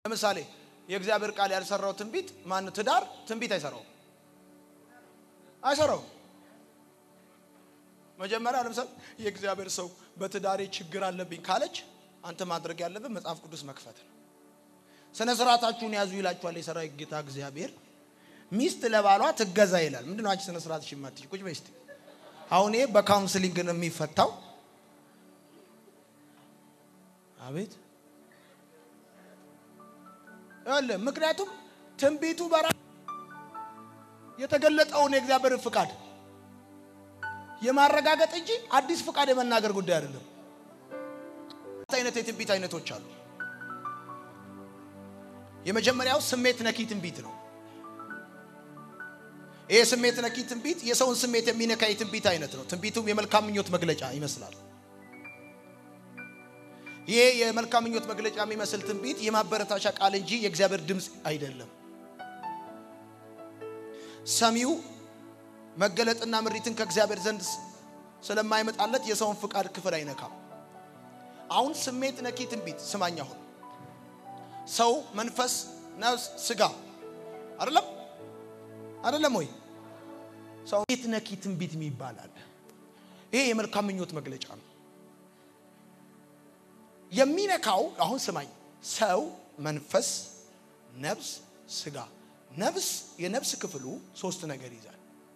ለምሳሌ የእግዚአብሔር ቃል ያልሰራው ትንቢት ማን ትዳር ትንቢት አይሰራውም አይሰራውም መጀመሪያ ለምሳሌ የእግዚአብሔር ሰው በትዳሬ ችግር አለብኝ ካለች አንተ ማድረግ ያለብን መጽሐፍ ቅዱስ መክፈት ነው ስነ ስርዓታችሁን ያዙ ይላችኋል የሰራዊት ጌታ እግዚአብሔር ሚስት ለባሏ ትገዛ ይላል ምንድን ነው አንቺ ስነ ስርዓት ሽማትሽ ቁጭ በይ እስቲ አሁን ይሄ በካውንስሊንግ ነው የሚፈታው አቤት ያለ ምክንያቱም ትንቢቱ በራ የተገለጠውን የእግዚአብሔር ፍቃድ የማረጋገጥ እንጂ አዲስ ፍቃድ የመናገር ጉዳይ አይደለም። አይነት የትንቢት አይነቶች አሉ። የመጀመሪያው ስሜት ነኪ ትንቢት ነው። ይሄ ስሜት ነኪ ትንቢት የሰውን ስሜት የሚነካ የትንቢት አይነት ነው። ትንቢቱም የመልካም ምኞት መግለጫ ይመስላል። ይሄ የመልካም ምኞት መግለጫ የሚመስል ትንቢት የማበረታቻ ቃል እንጂ የእግዚአብሔር ድምፅ አይደለም። ሰሚው መገለጥና ምሪትን ከእግዚአብሔር ዘንድ ስለማይመጣለት የሰውን ፍቃድ ክፍል አይነካም። አሁን ስሜት ነኪ ትንቢት ስማኝ። አሁን ሰው መንፈስ፣ ነፍስ፣ ስጋ አይደለም አይደለም ወይ? ሰው ስሜት ነኪ ትንቢት የሚባል አለ። ይሄ የመልካም ምኞት መግለጫ ነው። የሚነካው አሁን ስማኝ፣ ሰው መንፈስ፣ ነፍስ፣ ስጋ። ነፍስ የነፍስ ክፍሉ ሶስት ነገር ይዛል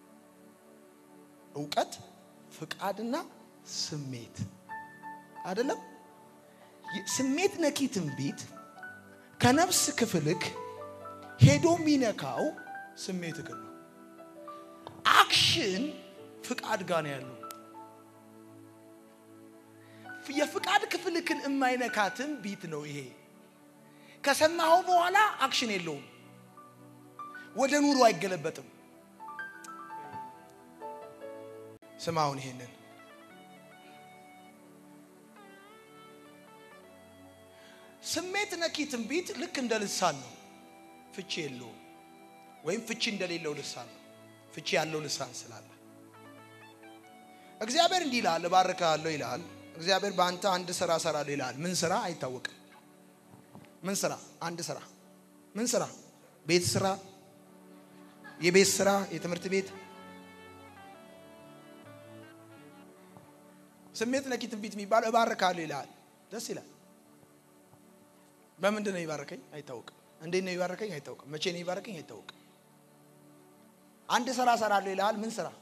እውቀት፣ ፍቃድና ስሜት አይደለም። ስሜት ነኪ ትንቢት ከነፍስ ክፍልክ ሄዶ የሚነካው ስሜት ክፍል ነው። አክሽን ፍቃድ ጋር ነው ያለው። የፍቃድ ክፍልክን የማይነካ ትንቢት ነው ይሄ። ከሰማኸው በኋላ አክሽን የለውም፣ ወደ ኑሮ አይገለበጥም። ስማውን ይሄንን ስሜት ነኪ ትንቢት ልክ እንደ ልሳን ነው። ፍቺ የለውም ወይም ፍቺ እንደሌለው ልሳን ነው። ፍቺ ያለው ልሳን ስላለ እግዚአብሔር እንዲህ ይልሃል፣ እባርክሃለሁ ይልሃል። እግዚአብሔር በአንተ አንድ ስራ እሰራለሁ ይልሃል። ምን ስራ አይታወቅም። ምን ስራ? አንድ ስራ። ምን ስራ? ቤት ስራ፣ የቤት ስራ፣ የትምህርት ቤት ስሜት ነኪ ትንቢት የሚባለው እባርካለሁ ይልሃል። ደስ ይላል። በምንድን ነው ይባርከኝ? አይታወቅም። እንዴት ነው ይባርከኝ? አይታወቅም። መቼ ነው ይባርከኝ? አይታወቅም። አንድ ስራ እሰራለሁ ይልሃል። ምን ስራ?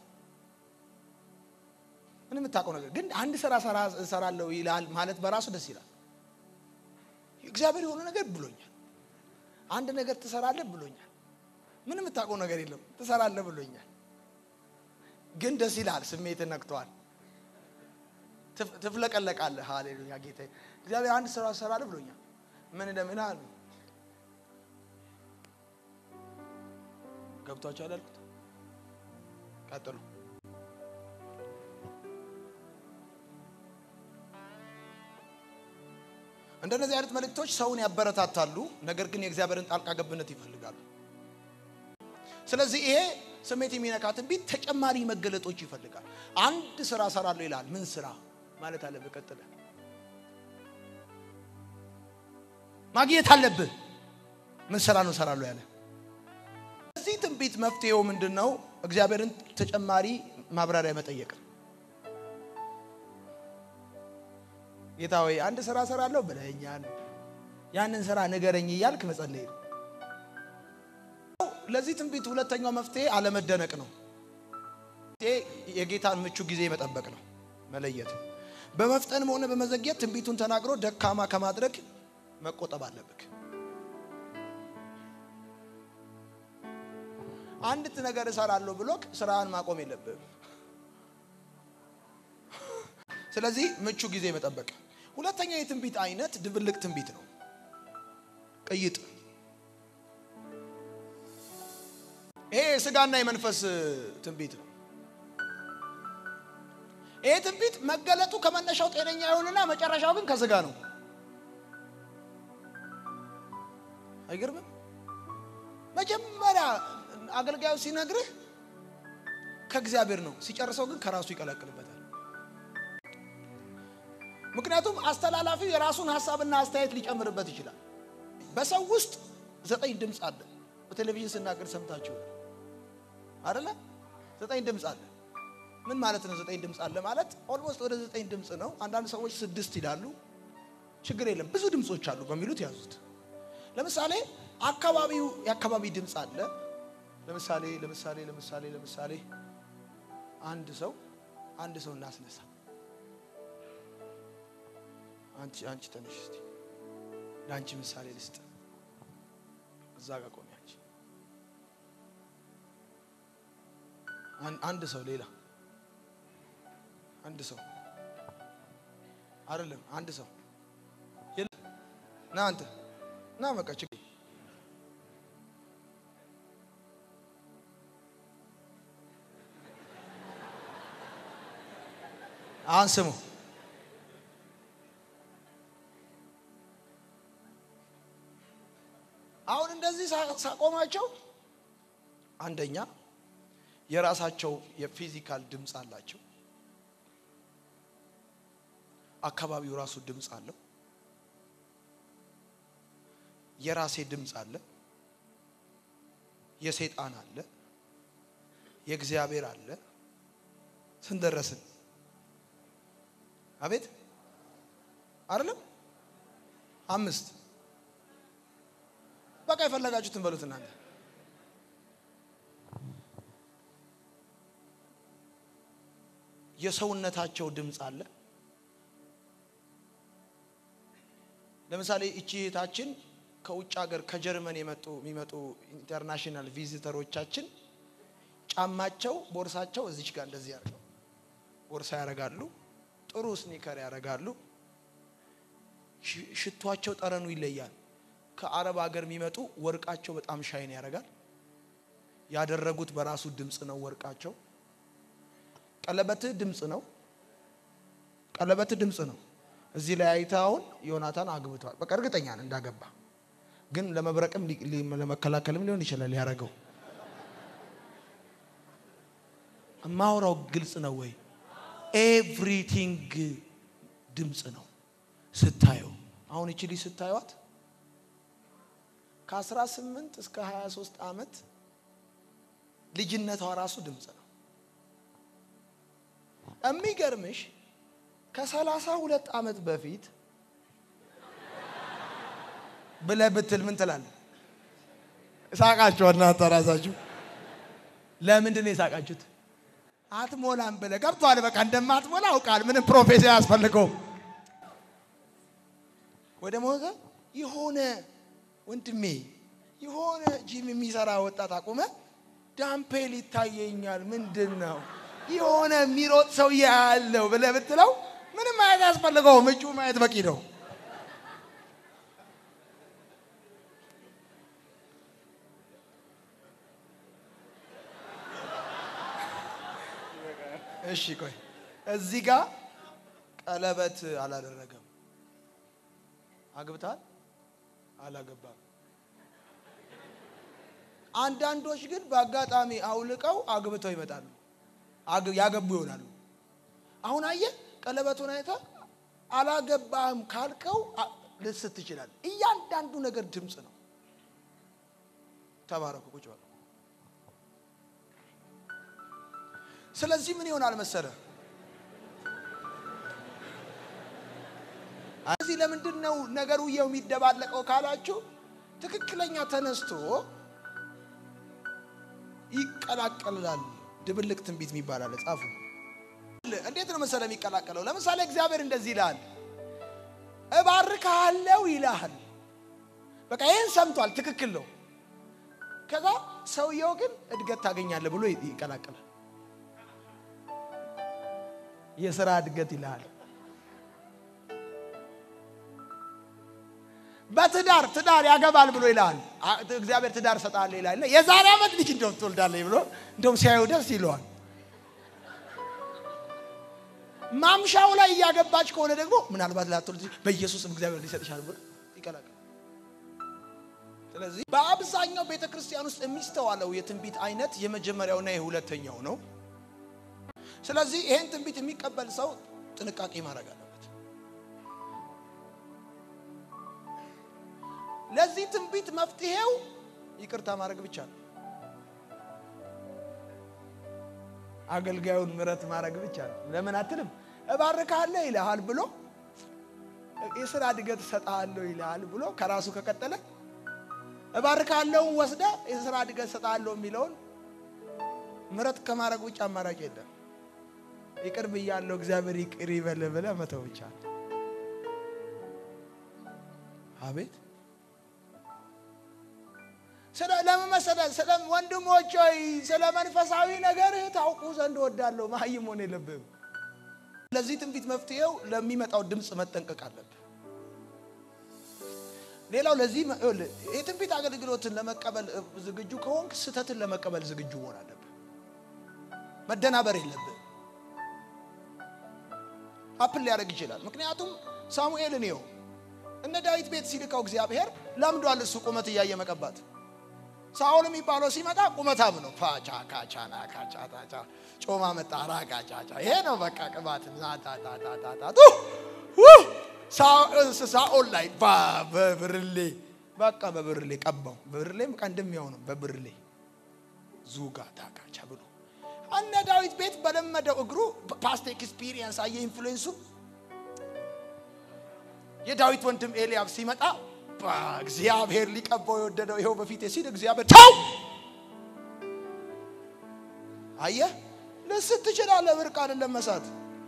ምን የምታውቀው ነገር ግን አንድ ስራ እሰራለሁ ይልሃል ማለት በራሱ ደስ ይላል። እግዚአብሔር የሆነ ነገር ብሎኛል። አንድ ነገር ትሰራለህ ብሎኛል። ምን የምታውቀው ነገር የለም። ትሰራለህ ብሎኛል። ግን ደስ ይላል። ስሜትን ነክተዋል። ትፍለቀለቃለህ። ሃሌሉያ ጌታ እግዚአብሔር አንድ ስራ እሰራለሁ ብሎኛል። ምን እንደምን አሉ ገብቷቸዋል አልኩት። ቀጥሉ። እንደነዚህ አይነት መልእክቶች ሰውን ያበረታታሉ፣ ነገር ግን የእግዚአብሔርን ጣልቃ ገብነት ይፈልጋሉ። ስለዚህ ይሄ ስሜት የሚነካ ትንቢት ተጨማሪ መገለጦች ይፈልጋል። አንድ ስራ እሰራለሁ ይላል። ምን ስራ ማለት አለብህ? ቀጥለ ማግኘት አለብህ። ምን ስራ ነው እሰራለሁ ያለ? እዚህ ትንቢት መፍትሄው ምንድን ነው? እግዚአብሔርን ተጨማሪ ማብራሪያ መጠየቅ ነው። ጌታ ሆይ አንድ ስራ እሰራለሁ ብለኸኛል፣ ያንን ስራ ንገረኝ እያልክ መጸለይ ነው። ለዚህ ትንቢት ሁለተኛው መፍትሄ አለመደነቅ ነው። የጌታን ምቹ ጊዜ መጠበቅ ነው፣ መለየት። በመፍጠንም ሆነ በመዘግየት ትንቢቱን ተናግሮ ደካማ ከማድረግ መቆጠብ አለብህ። አንዲት ነገር እሰራለሁ ብሎክ ስራህን ማቆም የለብህም። ስለዚህ ምቹ ጊዜ መጠበቅ። ሁለተኛ የትንቢት አይነት ድብልቅ ትንቢት ነው፣ ቅይጥ ይሄ የስጋና የመንፈስ ትንቢት ነው። ይሄ ትንቢት መገለጡ ከመነሻው ጤነኛ ይሆንና መጨረሻው ግን ከስጋ ነው። አይገርምም? መጀመሪያ አገልጋዩ ሲነግርህ ከእግዚአብሔር ነው፣ ሲጨርሰው ግን ከራሱ ይቀላቅልበታል። ምክንያቱም አስተላላፊው የራሱን ሀሳብና አስተያየት ሊጨምርበት ይችላል። በሰው ውስጥ ዘጠኝ ድምፅ አለ። በቴሌቪዥን ስናገር ሰምታችሁ አይደለ? ዘጠኝ ድምፅ አለ። ምን ማለት ነው? ዘጠኝ ድምፅ አለ ማለት ኦልሞስት ወደ ዘጠኝ ድምፅ ነው። አንዳንድ ሰዎች ስድስት ይላሉ። ችግር የለም ብዙ ድምፆች አሉ በሚሉት ያዙት። ለምሳሌ አካባቢው የአካባቢ ድምፅ አለ። ለምሳሌ ለምሳሌ ለምሳሌ ለምሳሌ አንድ ሰው አንድ ሰው እናስነሳ። አንቺ አንቺ ተነሽ እስቲ ለአንቺ ምሳሌ ልስጥ። እዛ ጋር ቆሚ አንቺ። አንድ ሰው ሌላ አንድ ሰው አይደለም አንድ ሰው ና አንተ ና በቃ ችግር አሁን ስሙ አሁን እንደዚህ ሳቆማቸው አንደኛ የራሳቸው የፊዚካል ድምፅ አላቸው። አካባቢው ራሱ ድምፅ አለው። የራሴ ድምፅ አለ። የሰይጣን አለ። የእግዚአብሔር አለ። ስንት ደረስን? አቤት አይደለም አምስት በቃ የፈለጋችሁትን በሉት እናንተ። የሰውነታቸው ድምፅ አለ። ለምሳሌ እቺ እህታችን ከውጭ ሀገር ከጀርመን የመጡ የሚመጡ ኢንተርናሽናል ቪዚተሮቻችን ጫማቸው፣ ቦርሳቸው እዚች ጋር እንደዚህ ያደርገው ቦርሳ ያደርጋሉ። ጥሩ ስኒከር ያደርጋሉ። ሽቷቸው ጠረኑ ይለያል። ከአረብ ሀገር የሚመጡ ወርቃቸው በጣም ሻይን ያደርጋል። ያደረጉት በራሱ ድምፅ ነው። ወርቃቸው ቀለበትህ ድምፅ ነው። ቀለበትህ ድምፅ ነው። እዚህ ላይ አይተህ አሁን ዮናታን አግብተዋል። በቃ እርግጠኛ ነህ እንዳገባ፣ ግን ለመብረቅም ለመከላከልም ሊሆን ይችላል ያደረገው። እማወራው ግልጽ ነው ወይ? ኤቭሪቲንግ ድምፅ ነው ስታየው። አሁን እቺ ልጅ ስታዩት ከ18 እስከ 23 ዓመት ልጅነቷ ራሱ ድምፅ ነው። የሚገርምሽ ከሰላሳ ሁለት ዓመት በፊት ብለህ ብትል ምን ትላለህ? ሳቃችሁ እናንተ ራሳችሁ። ለምንድን ነው የሳቃችሁት? አትሞላም ብለህ ገብቶሃል። በቃ እንደማትሞላ አውቃል። ምንም ፕሮፌሰር አያስፈልገውም። ወደ ሞተ የሆነ ወንድሜ የሆነ ጂም የሚሰራ ወጣት አቁመ ዳምፔል ይታየኛል። ምንድን ነው የሆነ የሚሮጥ ሰው ያለው ብለህ ብትለው ምንም ማየት አያስፈልገውም። እጁ ማየት በቂ ነው። እሺ ቆይ እዚህ ጋር ቀለበት አላደረገም። አግብታል? አላገባም። አንዳንዶች ግን በአጋጣሚ አውልቀው አግብተው ይመጣሉ፣ ያገቡ ይሆናሉ። አሁን አየህ፣ ቀለበቱን አይተህ አላገባህም ካልከው ልስት ትችላል። እያንዳንዱ ነገር ድምፅ ነው። ተባረኩ፣ ቁጭ በሉ። ስለዚህ ምን ይሆናል መሰለ እዚህ ለምንድን ነው ነገሩ የው የሚደባለቀው ካላችሁ ትክክለኛ ተነስቶ ይቀላቀላል። ድብልቅ ትንቢት የሚባል አለ። ጻፉ። እንዴት ነው መሰለ የሚቀላቀለው? ለምሳሌ እግዚአብሔር እንደዚህ ይልሃል፣ እባርካለሁ ይልሃል። በቃ ይህን ሰምቷል፣ ትክክል ነው። ከዛ ሰውየው ግን እድገት ታገኛለህ ብሎ ይቀላቀላል። የስራ እድገት ይልሃል። በትዳር ትዳር ያገባል ብሎ ይልሃል። እግዚአብሔር ትዳር ሰጣለህ ይላል። የዛሬ ዓመት ልጅ እንደውም ትወልዳለህ ብሎ እንደውም ሲያዩ ደስ ይለዋል። ማምሻው ላይ እያገባች ከሆነ ደግሞ ምናልባት ላትወልድ በኢየሱስም እግዚአብሔር ሊሰጥሻል ብሎ ይቀላቀል። ስለዚህ በአብዛኛው ቤተ ክርስቲያን ውስጥ የሚስተዋለው የትንቢት አይነት የመጀመሪያውና የሁለተኛው ነው። ስለዚህ ይሄን ትንቢት የሚቀበል ሰው ጥንቃቄ ማድረግ አለበት። ለዚህ መፍትሄው ይቅርታ ማድረግ ብቻ ነው። አገልጋዩን ምረት ማድረግ ብቻ ነው። ለምን አትልም? እባርካለሁ ይልሃል ብሎ የስራ እድገት እሰጥሃለሁ ይልሃል ብሎ ከራሱ ከቀጠለ እባርካለሁ ወስደ የስራ እድገት እሰጥሃለሁ የሚለውን ምረት ከማድረግ ውጭ አማራጭ የለም። ይቅር ብያለሁ እግዚአብሔር ይቅር ይበል ብለህ መተው ብቻ ነው። አቤት ስለ ለምን መሰለህ? ስለ ወንድሞች ሆይ ስለ መንፈሳዊ ነገርህ ታውቁ ዘንድ ወዳለሁ። መሀይም ሆነ የለብህም። ለዚህ ትንቢት መፍትሄው ለሚመጣው ድምፅ መጠንቀቅ አለብህ። ሌላው ለዚህ የትንቢት አገልግሎትን ለመቀበል ዝግጁ ከሆንክ ስህተትን ለመቀበል ዝግጁ መሆን አለብህ። መደናበር የለብህ። አፕል ሊያደርግ ይችላል። ምክንያቱም ሳሙኤልን ይኸው እነ ዳዊት ቤት ሲልከው እግዚአብሔር ለምዷል። እሱ ቁመት እያየ መቀባት ሳኦል የሚባለው ሲመጣ ቁመታም ነው። ፋቻ ካቻና ካቻ ታቻ ጮማ መጣ ራጋጫጫ ይሄ ነው በቃ ቅባት ዛታታታታቱ ሳኦል ላይ በብርሌ በቃ በብርሌ ቀባው። በብርሌ በቃ እንደሚሆነው በብርሌ ዙጋ ታካቻ ብሎ እነ ዳዊት ቤት በለመደው እግሩ ፓስት ኤክስፒሪየንስ አየ ኢንፍሉዌንሱ የዳዊት ወንድም ኤልያብ ሲመጣ እግዚአብሔር ሊቀባው የወደደው ይኸው በፊት ሲል እግዚአብሔር ተው አየህ ልስት ትችላለህ ብርቅ አይደለም መሳት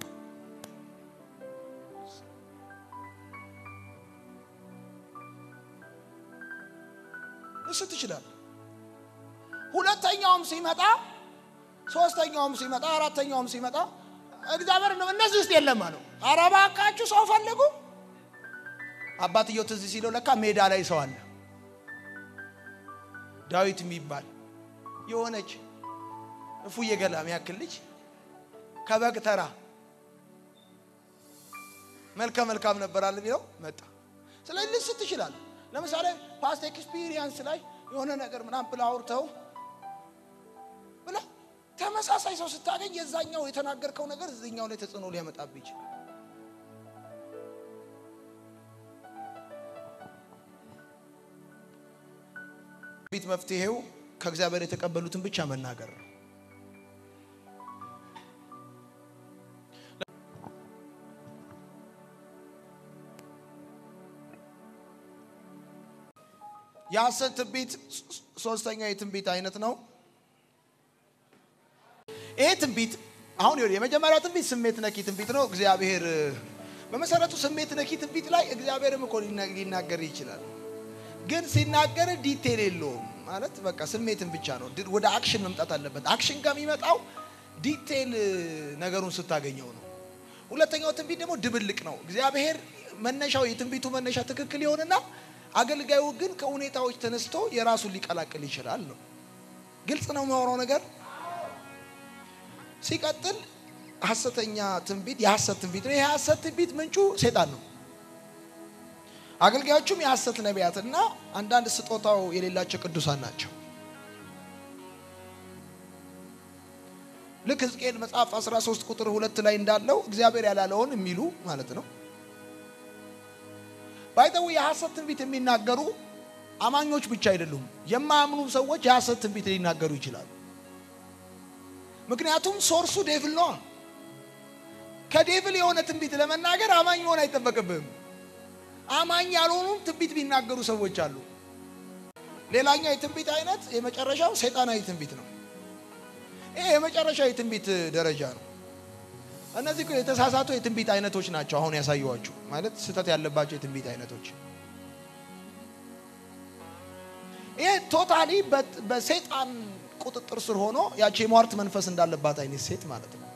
ልስት ትችላለህ ሁለተኛውም ሲመጣ ሶስተኛውም ሲመጣ አራተኛውም ሲመጣ እግዚአብሔር እነዚህ ውስጥ የለም አለው ኧረ እባካችሁ ሰው ፈልጉ አባትየው ትዝ ሲለው ለካ ሜዳ ላይ ሰው አለ። ዳዊት የሚባል የሆነች እፉዬ ገላም ያክል ልጅ ከበግ ተራ መልከ መልካም ነበራል ቢለው መጣ። ስለዚህ ልስት ትችላል። ለምሳሌ ፓስት ኤክስፒሪየንስ ላይ የሆነ ነገር ምናምን ብለህ አውርተው ብለህ ተመሳሳይ ሰው ስታገኝ የዛኛው የተናገርከው ነገር እዚኛው ላይ ተጽዕኖ ሊያመጣብህ ይችላል። ቤት መፍትሄው ከእግዚአብሔር የተቀበሉትን ብቻ መናገር ነው። የሐሰት ትንቢት ሶስተኛ የትንቢት አይነት ነው። ይሄ ትንቢት አሁን ይኸውልህ የመጀመሪያው ትንቢት ስሜት ነኪ ትንቢት ነው። እግዚአብሔር በመሰረቱ ስሜት ነኪ ትንቢት ላይ እግዚአብሔርም እኮ ሊናገር ይችላል ግን ሲናገር ዲቴል የለውም ማለት በቃ ስሜትን ብቻ ነው። ወደ አክሽን መምጣት አለበት። አክሽን ጋር የሚመጣው ዲቴል ነገሩን ስታገኘው ነው። ሁለተኛው ትንቢት ደግሞ ድብልቅ ነው። እግዚአብሔር መነሻው የትንቢቱ መነሻ ትክክል ይሆንና አገልጋዩ ግን ከሁኔታዎች ተነስቶ የራሱን ሊቀላቅል ይችላል ነው። ግልጽ ነው የሚያወራው ነገር። ሲቀጥል ሐሰተኛ ትንቢት የሐሰት ትንቢት ነው። ይህ የሐሰት ትንቢት ምንጩ ሴጣን ነው። አገልጋዮቹም የሐሰት ነቢያትና አንዳንድ ስጦታው የሌላቸው ቅዱሳን ናቸው። ልክ ሕዝቅኤል መጽሐፍ 13 ቁጥር ሁለት ላይ እንዳለው እግዚአብሔር ያላለውን የሚሉ ማለት ነው። ባይተው የሐሰት ትንቢት የሚናገሩ አማኞች ብቻ አይደሉም። የማያምኑ ሰዎች የሐሰት ትንቢት ሊናገሩ ይችላሉ። ምክንያቱም ሶርሱ ዴቭል ነዋ። ከዴቭል የሆነ ትንቢት ለመናገር አማኝ መሆን አይጠበቅብህም። አማኝ ያልሆኑ ትንቢት ቢናገሩ ሰዎች አሉ። ሌላኛው የትንቢት አይነት የመጨረሻው ሰይጣናዊ ትንቢት ነው። ይሄ የመጨረሻው የትንቢት ደረጃ ነው። እነዚህ እኮ የተሳሳቱ የትንቢት አይነቶች ናቸው። አሁን ያሳየኋችሁ ማለት ስህተት ያለባቸው የትንቢት አይነቶች። ይሄ ቶታሊ በሰይጣን ቁጥጥር ስር ሆኖ ያቺ የሟርት መንፈስ እንዳለባት አይነት ሴት ማለት ነው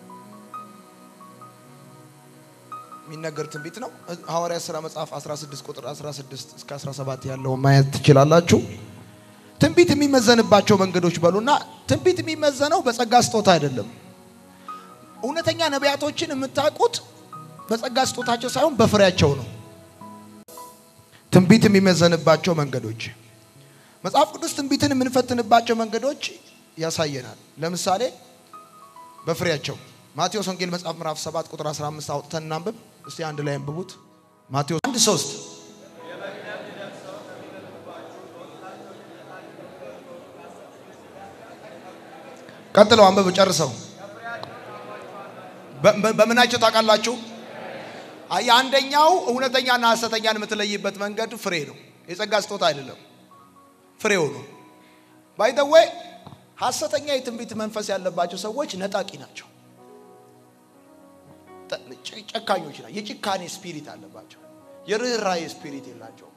የሚነገር ትንቢት ነው። ሐዋርያት ሥራ መጽሐፍ 16 ቁጥር 16 እስከ 17 ያለውን ማየት ትችላላችሁ። ትንቢት የሚመዘንባቸው መንገዶች በሉና፣ ትንቢት የሚመዘነው በጸጋ ስጦታ አይደለም። እውነተኛ ነቢያቶችን የምታውቁት በጸጋ ስጦታቸው ሳይሆን በፍሬያቸው ነው። ትንቢት የሚመዘንባቸው መንገዶች መጽሐፍ ቅዱስ ትንቢትን የምንፈትንባቸው መንገዶች ያሳየናል። ለምሳሌ በፍሬያቸው ማቴዎስ ወንጌል መጽሐፍ ምዕራፍ 7 ቁጥር 15 አውጥተን እናንብብ እስቲ አንድ ላይ አንብቡት። ማቴዎስ 1 3 ቀጥለው አንብብ ጨርሰው። በምናቸው ታውቃላችሁ? አንደኛው እውነተኛና ሐሰተኛን የምትለይበት መንገድ ፍሬ ነው። የጸጋ ስጦታ አይደለም፣ ፍሬው ነው። ባይ ዘ ዌይ ሐሰተኛ የትንቢት መንፈስ ያለባቸው ሰዎች ነጣቂ ናቸው፣ ጨካኞች ናቸው። የጭካኔ ስፒሪት አለባቸው፣ የርኅራኄ ስፒሪት የላቸውም።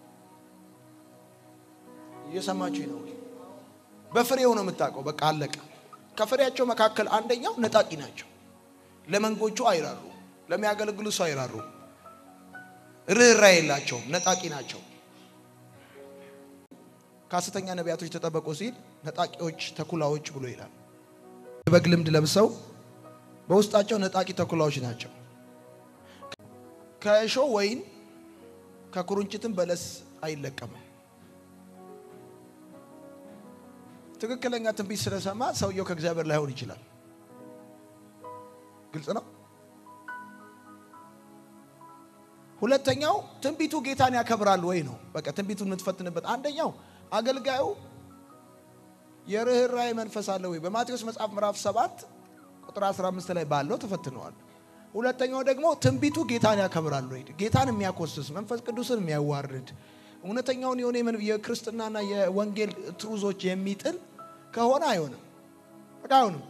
እየሰማችሁ ነው? በፍሬው ነው የምታውቀው። በቃ አለቀ። ከፍሬያቸው መካከል አንደኛው ነጣቂ ናቸው። ለመንጎቹ አይራሩ፣ ለሚያገለግሉ ሰው አይራሩ፣ ርኅራኄ የላቸውም፣ ነጣቂ ናቸው። ከሐሰተኛ ነቢያቶች ተጠበቁ ሲል ነጣቂዎች ተኩላዎች ብሎ ይላል። የበግ ልምድ ለብሰው በውስጣቸው ነጣቂ ተኩላዎች ናቸው። ከእሾህ ወይን ከኩርንችትም በለስ አይለቀምም። ትክክለኛ ትንቢት ስለሰማ ሰውየው ከእግዚአብሔር ላይሆን ይችላል። ግልጽ ነው። ሁለተኛው ትንቢቱ ጌታን ያከብራል ወይ ነው። በቃ ትንቢቱን የምትፈትንበት አንደኛው አገልጋዩ የርኅራኄ መንፈስ አለ ወይ? በማቴዎስ መጽሐፍ ምዕራፍ 7 ቁጥር 15 ላይ ባለው ተፈትነዋል። ሁለተኛው ደግሞ ትንቢቱ ጌታን ያከብራል ወይ? ጌታን የሚያኮስስ መንፈስ ቅዱስን የሚያዋርድ እውነተኛውን የሆነ የክርስትናና የወንጌል ትሩዞች የሚጥል ከሆነ አይሆንም። በቃ አይሆንም።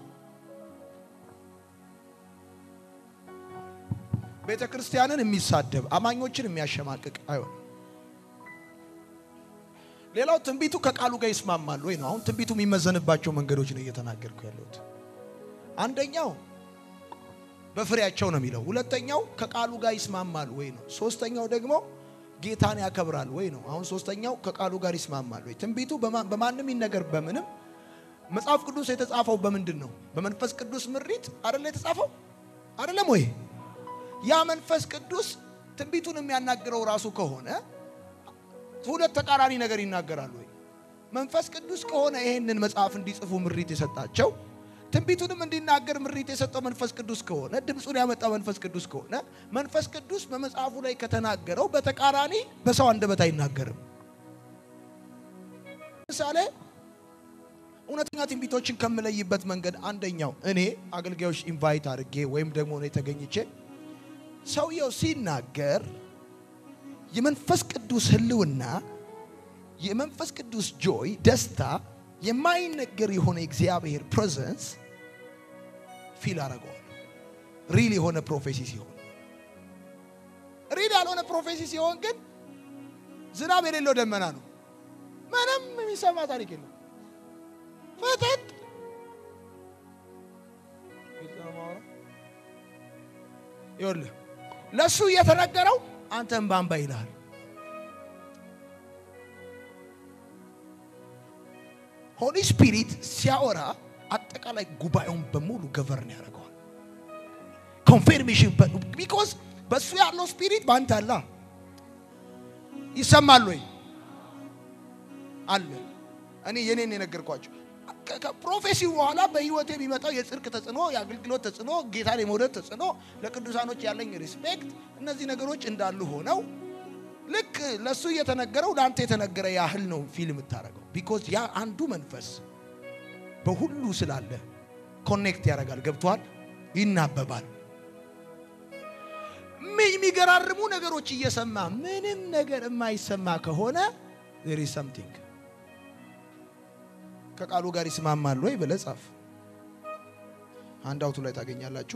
ቤተ ክርስቲያንን የሚሳደብ አማኞችን የሚያሸማቅቅ አይሆንም። ሌላው ትንቢቱ ከቃሉ ጋር ይስማማል ወይ ነው። አሁን ትንቢቱ የሚመዘንባቸው መንገዶች ነው እየተናገርኩ ያለሁት። አንደኛው በፍሬያቸው ነው የሚለው። ሁለተኛው ከቃሉ ጋር ይስማማል ወይ ነው። ሶስተኛው ደግሞ ጌታን ያከብራል ወይ ነው። አሁን ሶስተኛው ከቃሉ ጋር ይስማማል ወይ። ትንቢቱ በማንም ይነገር በምንም መጽሐፍ ቅዱስ የተጻፈው በምንድን ነው? በመንፈስ ቅዱስ ምሪት አይደለ የተጻፈው አይደለም ወይ? ያ መንፈስ ቅዱስ ትንቢቱን የሚያናግረው ራሱ ከሆነ ሁለት ተቃራኒ ነገር ይናገራል ወይ? መንፈስ ቅዱስ ከሆነ ይሄንን መጽሐፍ እንዲጽፉ ምሪት የሰጣቸው ትንቢቱንም እንዲናገር ምሪት የሰጠው መንፈስ ቅዱስ ከሆነ ድምፁን ያመጣው መንፈስ ቅዱስ ከሆነ መንፈስ ቅዱስ በመጽሐፉ ላይ ከተናገረው በተቃራኒ በሰው አንደበት አይናገርም። ምሳሌ እውነተኛ ትንቢቶችን ከምለይበት መንገድ አንደኛው እኔ አገልጋዮች ኢንቫይት አድርጌ ወይም ደግሞ እኔ ተገኝቼ ሰውየው ሲናገር የመንፈስ ቅዱስ ሕልውና የመንፈስ ቅዱስ ጆይ ደስታ የማይነገር የሆነ እግዚአብሔር ፕሬዘንስ ፊል አደርገዋለሁ። ሪል የሆነ ፕሮፌሲ ሲሆን፣ ሪል ያልሆነ ፕሮፌሲ ሲሆን ግን ዝናብ የሌለው ደመና ነው። ምንም የሚሰማ ታሪክ የለም። ፍጥጥ ይኸውልህ ለእሱ እየተነገረው አንተን ባንባ ይልሃል። ሆሊ ስፒሪት ሲያወራ አጠቃላይ ጉባኤውን በሙሉ ገቨርን ያደርገዋል። ኮንፌርሜሽን ቢኮዝ በእሱ ያለው ስፒሪት በአንተ አላ ይሰማል ወይ አለ። እኔ የኔን የነገርኳቸው ከፕሮፌሲው በኋላ በህይወቴ የሚመጣው የጽድቅ ተጽዕኖ፣ የአገልግሎት ተጽዕኖ፣ ጌታን የመውደድ ተጽዕኖ፣ ለቅዱሳኖች ያለኝ ሪስፔክት፣ እነዚህ ነገሮች እንዳሉ ሆነው ልክ ለእሱ እየተነገረው ለአንተ የተነገረ ያህል ነው ፊልም የምታደርገው። ቢኮዝ ያ አንዱ መንፈስ በሁሉ ስላለ ኮኔክት ያደርጋል። ገብቷል? ይናበባል። የሚገራርሙ ነገሮች እየሰማ ምንም ነገር የማይሰማ ከሆነ ዜር ኢዝ ሰምቲንግ ከቃሉ ጋር ይስማማል ወይ ብለህ ጻፍ። አንድ አውቱ ላይ ታገኛላችሁ።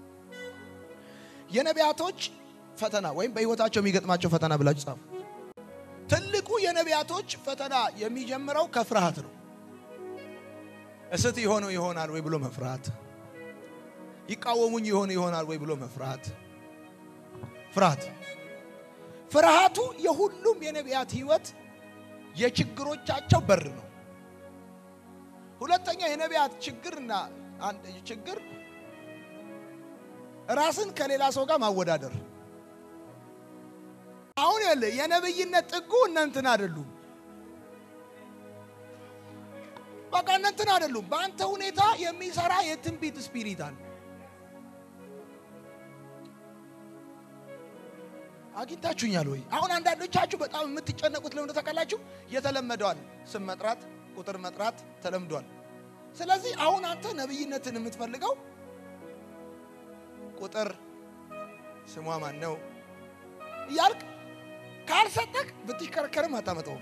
የነቢያቶች ፈተና ወይም በህይወታቸው የሚገጥማቸው ፈተና ብላችሁ ጻፉ። ትልቁ የነቢያቶች ፈተና የሚጀምረው ከፍርሃት ነው። እስት የሆነው ይሆናል ወይ ብሎ መፍራት፣ ይቃወሙኝ የሆነ ይሆናል ወይ ብሎ መፍራት። ፍርሃት ፍርሃቱ የሁሉም የነቢያት ህይወት የችግሮቻቸው በር ነው። ሁለተኛ የነቢያት ችግርና አንድ ችግር ራስን ከሌላ ሰው ጋር ማወዳደር። አሁን ያለ የነብይነት ጥጉ እነንትን አይደሉም። በቃ እነንትን አይደሉም። በአንተ ሁኔታ የሚሰራ የትንቢት ስፒሪት አለ። አግኝታችሁኛል ወይ? አሁን አንዳንዶቻችሁ በጣም የምትጨነቁት ለምን ታውቃላችሁ? የተለመደዋል ስም መጥራት ቁጥር መጥራት ተለምዷል። ስለዚህ አሁን አንተ ነብይነትን የምትፈልገው ቁጥር ስሟ ማን ነው እያልክ ካልሰጠክ ብትሽከረከርም አታመጣውም።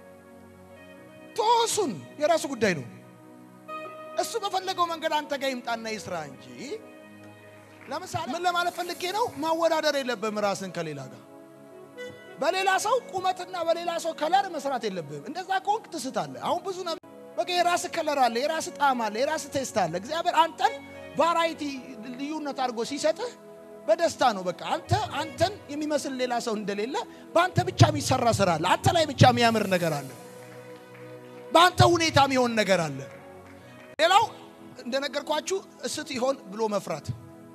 ቶሱን የራሱ ጉዳይ ነው። እሱ በፈለገው መንገድ አንተ ጋር ይምጣና ይስራ እንጂ። ለምሳሌ ምን ለማለት ፈልጌ ነው? ማወዳደር የለብህም ራስን ከሌላ ጋር በሌላ ሰው ቁመትና በሌላ ሰው ከለር መስራት የለብህም። እንደዛ ከሆንክ ትስታለህ። አሁን ብዙ ነ በቃ የራስ ከለር አለ፣ የራስ ጣዕም አለ፣ የራስ ቴስት አለ። እግዚአብሔር አንተን ቫራይቲ ልዩነት አድርጎ ሲሰጥህ በደስታ ነው። በቃ አንተ አንተን የሚመስል ሌላ ሰው እንደሌለ በአንተ ብቻ የሚሰራ ስራ አለ። አንተ ላይ ብቻ የሚያምር ነገር አለ። በአንተ ሁኔታ የሚሆን ነገር አለ። ሌላው እንደነገርኳችሁ እስት ይሆን ብሎ መፍራት።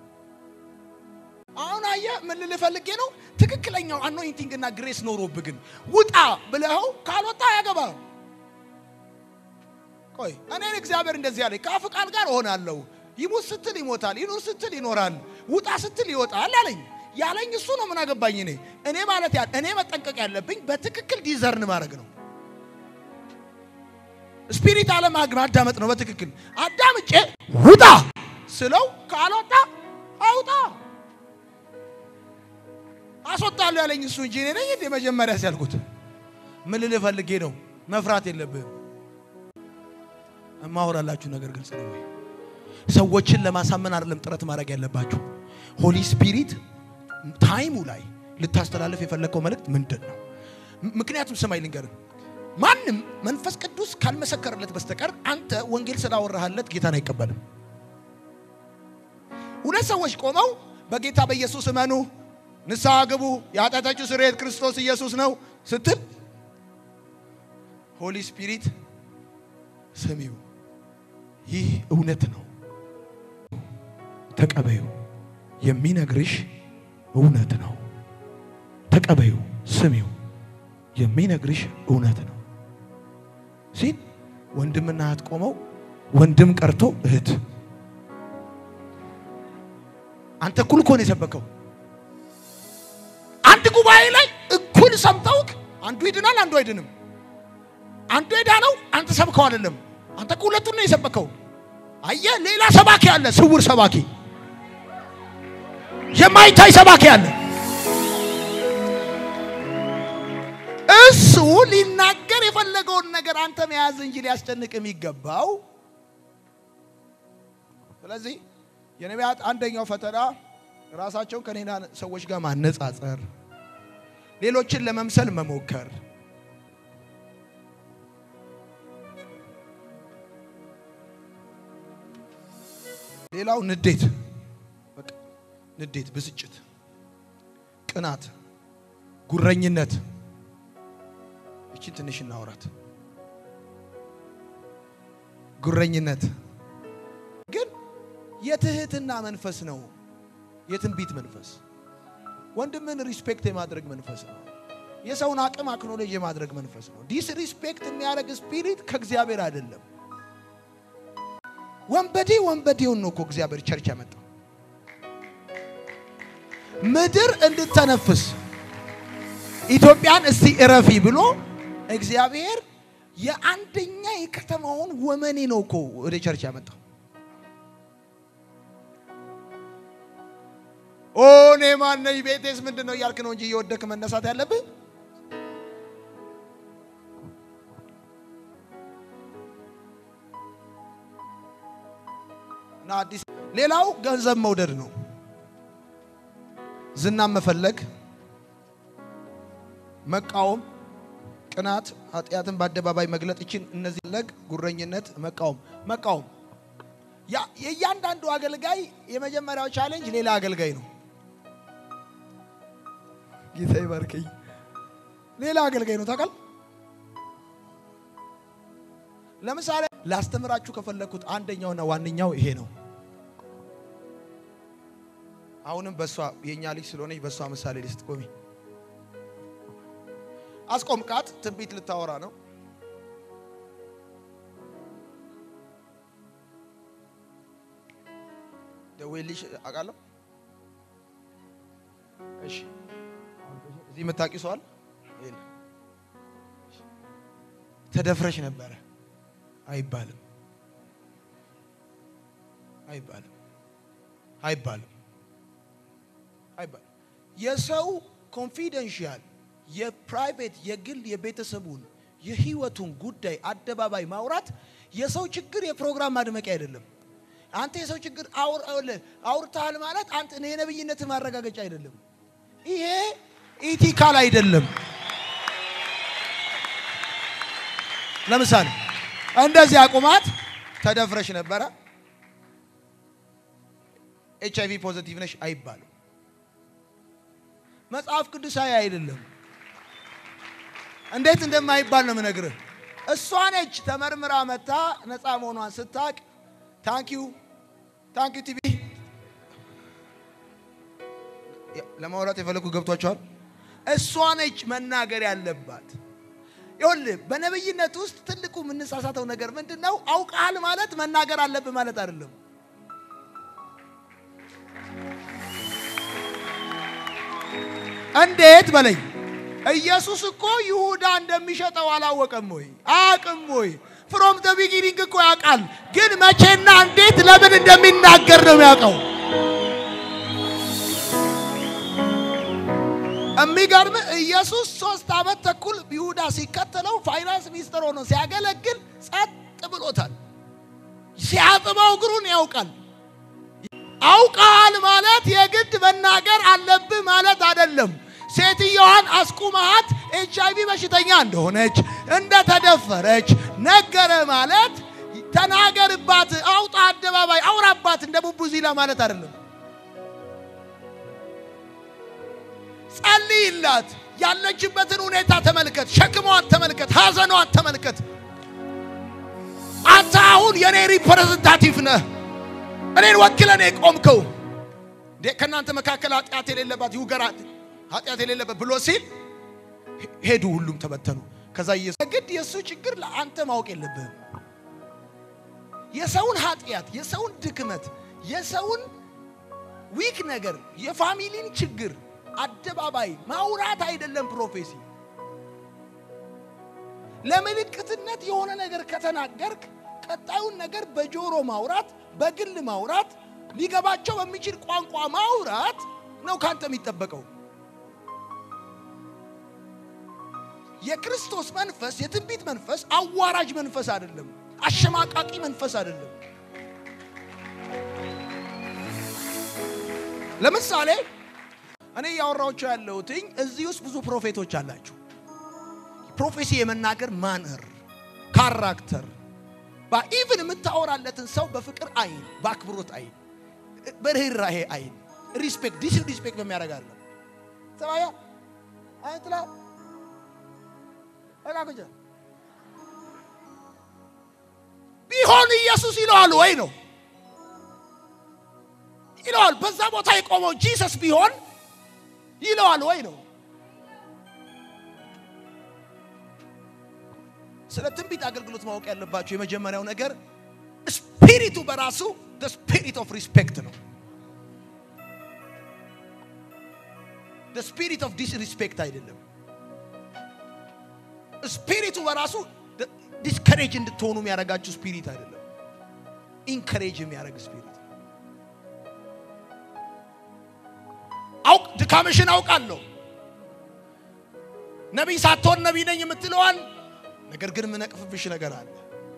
አሁን አየህ ምን ልልህ ፈልጌ ነው፣ ትክክለኛው አኖይንቲንግ እና ግሬስ ኖሮብህ ግን ውጣ ብለኸው ካልወጣ አያገባም። ቆይ እኔን እግዚአብሔር እንደዚህ ያለኝ ከአፍ ቃል ጋር እሆናለሁ። ይሙት ስትል ይሞታል፣ ይኑር ስትል ይኖራል፣ ውጣ ስትል ይወጣል አለኝ። ያለኝ እሱ ነው። ምን አገባኝ እኔ እኔ ማለት ያ እኔ መጠንቀቅ ያለብኝ በትክክል ዲዘርን ማድረግ ነው። ስፒሪት አለ ማዳመጥ ነው። በትክክል አዳምጬ ውጣ ስለው ካልወጣ አውጣ አስወጣለሁ ያለኝ እሱ እንጂ እኔ ነኝ እንደ መጀመሪያ ሲያልኩት ምን ልልህ ፈልጌ ነው። መፍራት የለብህም። እማወራላችሁ ነገር ግልጽ ነው ወይ? ሰዎችን ለማሳመን አይደለም ጥረት ማድረግ ያለባችሁ። ሆሊ ስፒሪት ታይሙ ላይ ልታስተላልፍ የፈለግከው መልእክት ምንድን ነው? ምክንያቱም ስማይ ልንገርህ፣ ማንም መንፈስ ቅዱስ ካልመሰከረለት በስተቀር አንተ ወንጌል ስላወራህለት ጌታን አይቀበልም። ሁለት ሰዎች ቆመው በጌታ በኢየሱስ እመኑ፣ ንስሐ ግቡ፣ የኃጢአታችሁ ስርየት ክርስቶስ ኢየሱስ ነው ስትል ሆሊ ስፒሪት ስሚው፣ ይህ እውነት ነው ተቀበዩ፣ የሚነግርሽ እውነት ነው። ተቀበዩ፣ ስሚው፣ የሚነግርሽ እውነት ነው ሲል ወንድምና እህት ቆመው ወንድም ቀርቶ እህት አንተ እኩል እኮ ነው የሰበከው። አንድ ጉባኤ ላይ እኩል ሰምተውክ አንዱ ይድናል፣ አንዱ አይድንም። አንዱ የዳነው አንተ ሰብከው አይደለም። አንተ እኮ ሁለቱን ነው የሰበከው። አየህ፣ ሌላ ሰባኪ አለ፣ ስውር ሰባኪ፣ የማይታይ ሰባኪ አለ። እሱ ሊናገር የፈለገውን ነገር አንተ መያዝ እንጂ ሊያስጨንቅ የሚገባው። ስለዚህ የነቢያት አንደኛው ፈተና ራሳቸውን ከሌላ ሰዎች ጋር ማነጻጸር፣ ሌሎችን ለመምሰል መሞከር ሌላው ንዴት፣ በቃ ንዴት፣ ብስጭት፣ ቅናት፣ ጉረኝነት። እቺን ትንሽ እናውራት። ጉረኝነት ግን የትህትና መንፈስ ነው። የትንቢት መንፈስ ወንድምን ሪስፔክት የማድረግ መንፈስ ነው። የሰውን አቅም አክኖሌጅ የማድረግ መንፈስ ነው። ዲስ ሪስፔክት የሚያደርግ ስፒሪት ከእግዚአብሔር አይደለም። ወንበዴ ወንበዴውን ነው እኮ እግዚአብሔር ቸርች ያመጣው ምድር እንድተነፍስ ኢትዮጵያን እስቲ እረፊ ብሎ እግዚአብሔር የአንደኛ የከተማውን ወመኔ ነው እኮ ወደ ቸርች ያመጣው። ኦ እኔ ማነኝ ቤቴስ ምንድን ነው እያልክ ነው እንጂ እየወደክ መነሳት ያለብህ እና አዲስ ሌላው ገንዘብ መውደድ ነው። ዝናን መፈለግ፣ መቃወም፣ ቅናት፣ ኃጢአትን በአደባባይ መግለጥ ይችን እነዚህ ለግ ጉረኝነት፣ መቃወም መቃወም ያ የእያንዳንዱ አገልጋይ የመጀመሪያው ቻሌንጅ ሌላ አገልጋይ ነው። ጌታ ይባርከኝ። ሌላ አገልጋይ ነው ታውቃል። ለምሳሌ ላስተምራችሁ ከፈለግኩት አንደኛውና ዋነኛው ይሄ ነው። አሁንም በሷ የኛ ልጅ ስለሆነች በሷ ምሳሌ ልስጥ። ቆሚ አስቆምቃት። ትንቢት ልታወራ ነው። ደዌልሽ አውቃለሁ። እሺ እዚህ የምታውቂው ሰው አለ? የለም። ተደፍረሽ ነበረ አይባልም። አይባልም አይባልም አይባልም። የሰው ኮንፊደንሻል የፕራይቬት የግል የቤተሰቡን የህይወቱን ጉዳይ አደባባይ ማውራት የሰው ችግር የፕሮግራም ማድመቂያ አይደለም። አንተ የሰው ችግር አውርተሃል ማለት አንተ የነብይነት ማረጋገጫ አይደለም። ይሄ ኢቲካል አይደለም። ለምሳሌ እንደዚህ አቁማት ተደፍረሽ ነበረ ኤች አይቪ ፖዘቲቭ ነሽ አይባልም። መጽሐፍ ቅዱሳዊ አይደለም። እንዴት እንደማይባል ነው የምነግርህ። እሷ ነች ተመርምራ መታ ነፃ መሆኗን ስታቅ ታንኪዩ ታንኪዩ ቲቪ ለማውራት የፈለኩ ገብቷቸዋል። እሷ ነች መናገር ያለባት። ይኸውልህ በነብይነት ውስጥ ትልቁ የምንሳሳተው ነገር ምንድን ነው? አውቃል ማለት መናገር አለብህ ማለት አይደለም። እንዴት በለኝ። ኢየሱስ እኮ ይሁዳ እንደሚሸጠው አላወቀም ወይ? አያውቅም ወይ? ፍሮም ደ ቢጊኒንግ እኮ ያውቃል። ግን መቼና እንዴት ለምን እንደሚናገር ነው የሚያውቀው። የሚገርም ኢየሱስ ሶስት ዓመት ተኩል ይሁዳ ሲከተለው ፋይናንስ ሚኒስትር ሆኖ ሲያገለግል ጸጥ ብሎታል። ሲያጥበው እግሩን ያውቃል። አውቃል ማለት የግድ መናገር አለብህ ማለት አይደለም። ሴትየዋን አስቁመሃት ኤች አይቪ በሽተኛ እንደሆነች እንደተደፈረች ነገረ ማለት ተናገርባት፣ አውጣ፣ አደባባይ አውራባት እንደ ቡቡዚላ ማለት አይደለም። ጸልይላት፣ ያለችበትን ሁኔታ ተመልከት፣ ሸክሟን ተመልከት፣ ሐዘኗን ተመልከት። አንተ አሁን የኔ ሪፕሬዘንታቲቭ ነህ፣ እኔን ወክለን የቆምከው ከእናንተ መካከል ኃጢአት የሌለባት ይውገራት ኃጢአት የሌለበት ብሎ ሲል ሄዱ፣ ሁሉም ተበተኑ። ከዛ ኢየሱስ ግድ የእሱ ችግር ለአንተ ማወቅ የለብህም። የሰውን ኃጢአት፣ የሰውን ድክመት፣ የሰውን ዊክ ነገር፣ የፋሚሊን ችግር አደባባይ ማውራት አይደለም ፕሮፌሲ። ለምልክትነት የሆነ ነገር ከተናገርክ ቀጣዩን ነገር በጆሮ ማውራት፣ በግል ማውራት፣ ሊገባቸው በሚችል ቋንቋ ማውራት ነው ካንተ የሚጠበቀው። የክርስቶስ መንፈስ የትንቢት መንፈስ አዋራጅ መንፈስ አይደለም። አሸማቃቂ መንፈስ አይደለም። ለምሳሌ እኔ እያወራችሁ ያለሁትኝ እዚህ ውስጥ ብዙ ፕሮፌቶች አላችሁ። ፕሮፌሲ የመናገር ማንር ካራክተር ኢቭን የምታወራለትን ሰው በፍቅር አይን፣ በአክብሮት አይን፣ በርህራሄ አይን ሪስፔክት ዲስ ሪስፔክት በሚያደርጋለ ሰማያ አይትላ እቃቅጀ ቢሆን ኢየሱስ ይለዋል ወይ ነው ይለዋል። በዛ ቦታ የቆመው ጂሰስ ቢሆን ይለዋል ወይ ነው። ስለ ትንቢት አገልግሎት ማወቅ ያለባቸው የመጀመሪያው ነገር ስፒሪቱ በራሱ ስፒሪት ኦፍ ሪስፔክት ነው። ስፒሪት ኦፍ ዲስሪስፔክት አይደለም። ስፒሪቱ በራሱ ዲስከሬጅ እንድትሆኑ የሚያደርጋችሁ ስፒሪት አይደለም። ኢንከሬጅ የሚያደርግ ስፒሪት አውቅ ድካምሽን አውቃለሁ። ነቢይ ሳትሆን ነቢይ ነኝ የምትለዋል። ነገር ግን የምነቅፍብሽ ነገር አለ።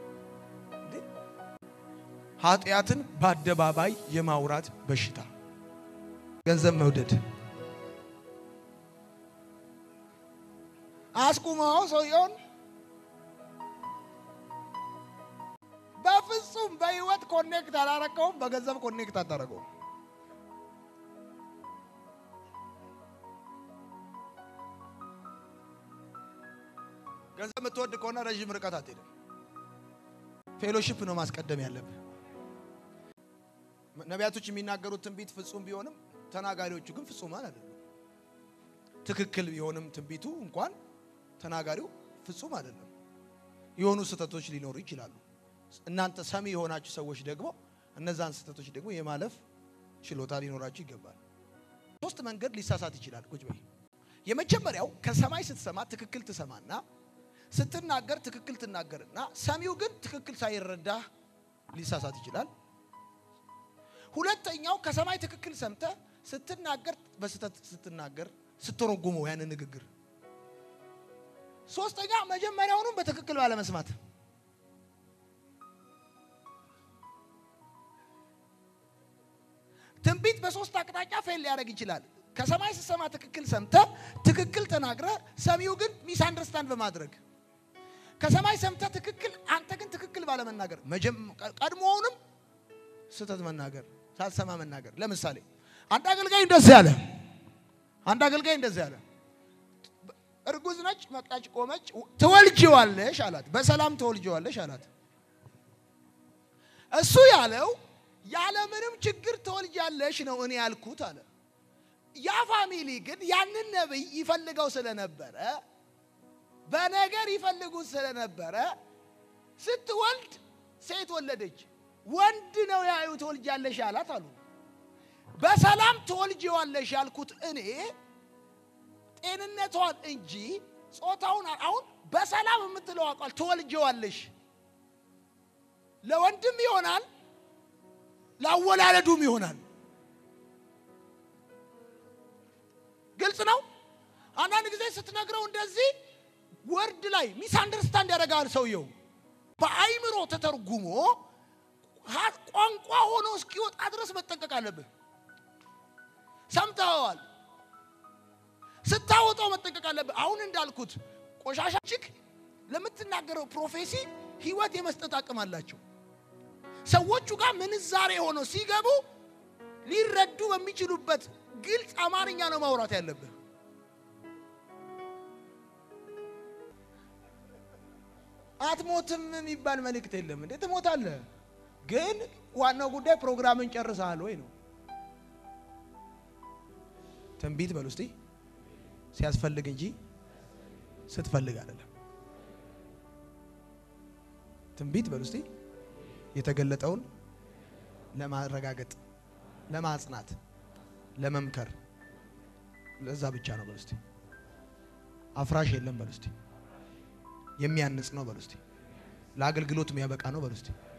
ኃጢአትን በአደባባይ የማውራት በሽታ፣ ገንዘብ መውደድ አስቁመው ሰውየውን በፍጹም በህይወት ኮኔክት አላረከውም። በገንዘብ ኮኔክት አታረገውም። ገንዘብ የምትወድ ከሆነ ረዥም ርቀት አትሄድም። ፌሎሺፕ ነው ማስቀደም ያለብህ። ነቢያቶች የሚናገሩት ትንቢት ፍጹም ቢሆንም ተናጋሪዎቹ ግን ፍጹማን አይደሉም። ትክክል ቢሆንም ትንቢቱ እንኳን ተናጋሪው ፍጹም አይደለም። የሆኑ ስህተቶች ሊኖሩ ይችላሉ። እናንተ ሰሚ የሆናችሁ ሰዎች ደግሞ እነዛን ስህተቶች ደግሞ የማለፍ ችሎታ ሊኖራችሁ ይገባል። ሶስት መንገድ ሊሳሳት ይችላል። ቁጭ በይ። የመጀመሪያው ከሰማይ ስትሰማ ትክክል ትሰማና ስትናገር ትክክል ትናገርና ሰሚው ግን ትክክል ሳይረዳህ ሊሳሳት ይችላል። ሁለተኛው ከሰማይ ትክክል ሰምተ ስትናገር በስተት ስትናገር ስትረጉመው ያንን ንግግር። ሶስተኛ መጀመሪያውንም በትክክል ባለመስማት ትንቢት በሶስት አቅጣጫ ፌል ሊያደርግ ይችላል። ከሰማይ ስትሰማ ትክክል ሰምተ ትክክል ተናግረ ሰሚው ግን ሚስ አንደርስታንድ በማድረግ ከሰማይ ሰምተ ትክክል አንተ ግን ትክክል ባለመናገር ቀድሞውንም ስህተት መናገር ሳትሰማ መናገር። ለምሳሌ አንድ አገልጋይ እንደዚህ ያለ አንድ አገልጋይ እንደዚህ ያለ እርጉዝ ነች፣ መጣች፣ ቆመች። ትወልጂዋለሽ አላት። በሰላም ትወልጂዋለሽ አላት። እሱ ያለው ያለምንም ችግር ትወልጃለሽ ነው እኔ ያልኩት አለ። ያ ፋሚሊ ግን ያንን ነብይ ይፈልገው ስለነበረ በነገር ይፈልጉት ስለነበረ ስትወልድ ሴት ወለደች። ወንድ ነው ያዩ ትወልጃለሽ አላት አሉ። በሰላም ትወልጂዋለሽ ያልኩት እኔ ጤንነቷን እንጂ ጾታውን አሁን በሰላም የምትለው ቃል ትወልጂዋለሽ ለወንድም ይሆናል ላወላለዱም ይሆናል። ግልጽ ነው። አንዳንድ ጊዜ ስትነግረው እንደዚህ ወርድ ላይ ሚስ አንደርስታንድ ያደርጋል ሰውየው። በአይምሮ ተተርጉሞ ቋንቋ ሆኖ እስኪወጣ ድረስ መጠንቀቅ አለብህ። ሰምተኸዋል፣ ስታወጣው መጠንቀቅ አለብህ። አሁን እንዳልኩት ቆሻሻ ችክ ለምትናገረው ፕሮፌሲ ህይወት የመስጠት አቅም አላቸው። ሰዎቹ ጋር ምንዛሬ ሆነው ሲገቡ ሊረዱ በሚችሉበት ግልጽ አማርኛ ነው ማውራት ያለብህ። አትሞትም የሚባል መልእክት የለም። እንዴ ትሞታለህ፣ ግን ዋናው ጉዳይ ፕሮግራምን ጨርሰሃል ወይ ነው። ትንቢት በል ውስጥ ሲያስፈልግ እንጂ ስትፈልግ አይደለም። ትንቢት በል ውስጥ የተገለጠውን ለማረጋገጥ፣ ለማጽናት፣ ለመምከር ለዛ ብቻ ነው በል ውስጥ። አፍራሽ የለም በል ውስጥ። የሚያንጽ ነው በል ውስጥ። ለአገልግሎት የሚያበቃ ነው በል ውስጥ።